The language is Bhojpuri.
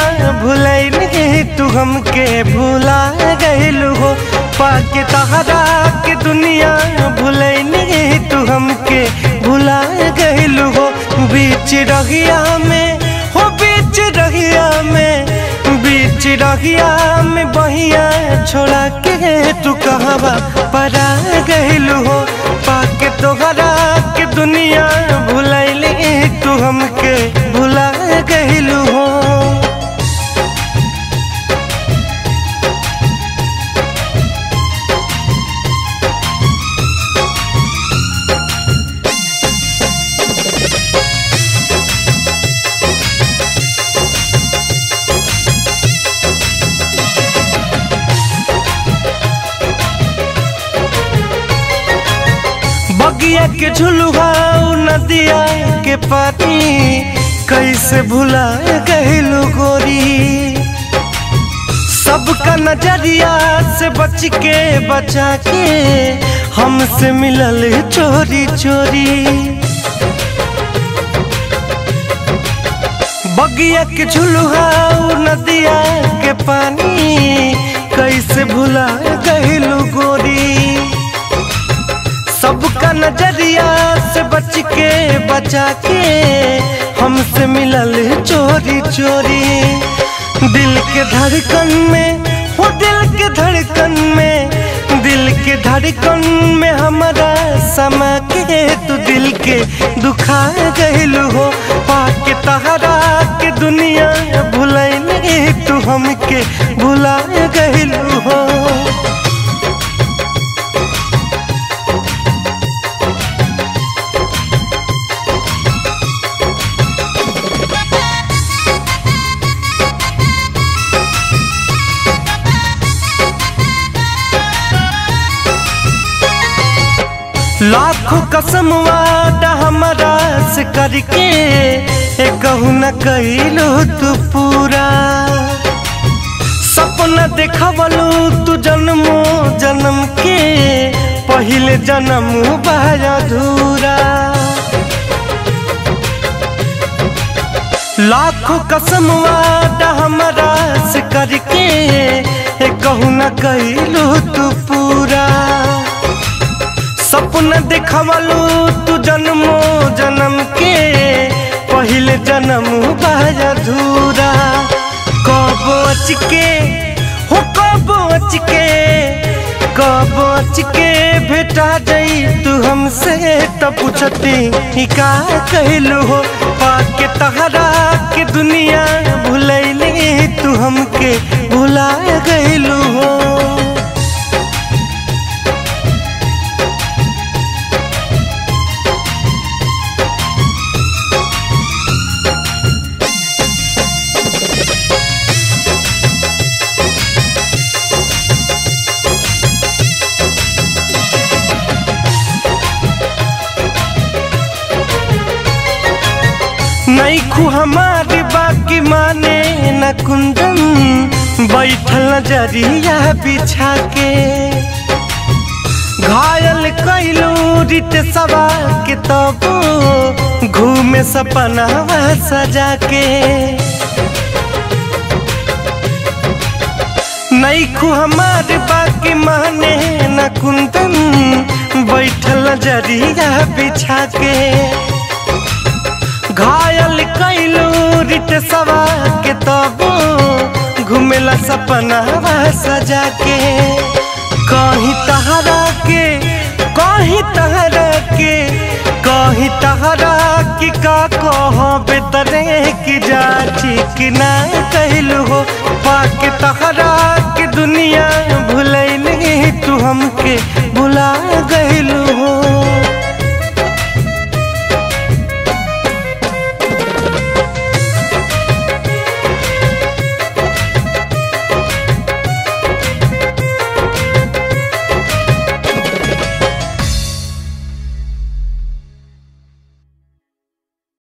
भुलैनी तू हमके भुला गइलू हो पाके तहरा के दुनिया भुलैनी तू हमके भुला गइलू हो बीच रहिया में हो बीच रहिया में बीच रहिया में बहिया छोड़ा के तू कहवा परा गइलू हो पाके तोहरा के दुनिया भुलैली तू हमके भुला गइलू हो बगिया के झुलुआ नदिया के पानी कैसे भुला गइलू गोरी सबका नजरिया से बच के बचा के हमसे मिलल चोरी चोरी बगिया के झुलुआ नदिया के पानी कैसे भुला गइलू गोरी सबका नजरिया से बच के बचा के हमसे मिलल चोरी चोरी दिल के धड़कन में हो दिल के धड़कन में दिल के धड़कन में हमारा समा के तू दिल के दुखा गइलू हो पाके तहरा के दुनिया भुलैनी तू हमके भुला गइलू हो लाखों कसम वादा हमारा से करके ए कहू न कैलू तू पूरा सपना देखवलू तू जन्मो जन्म के पहले जन्म बाय अधूरा लाखों कसम वादा हमारा से करके ए कहू न कैलू तू पूरा सपना देखवलू तू जन्मो जन्म के पहले जन्म बाय अधूरा कब अच के हो कब अच के कब अच के भेटा जाई तू हमसे तो पूछती ही का कहलू हो पाके तहरा के दुनिया भुलैली तू हमके भुला गइलू हो नैखू हमारी बाकी माने न कुंदन बैठल नजरिया बिछा के घायल कैलू रित सवा के तब घूमे सपना सजा के नैखू हमारे बाकी माने न कुंदन बैठल नजरिया बिछा के घायल कैलू रिट सवा के तब घुमेला सपना सजा के कहीं तहरा के कहीं तहरा के कहीं तहरा की का कह बेतरे की जा ठीक ना कहलू हो पाके तहरा के दुनिया भुलैली तू हमके भुला गइलू हो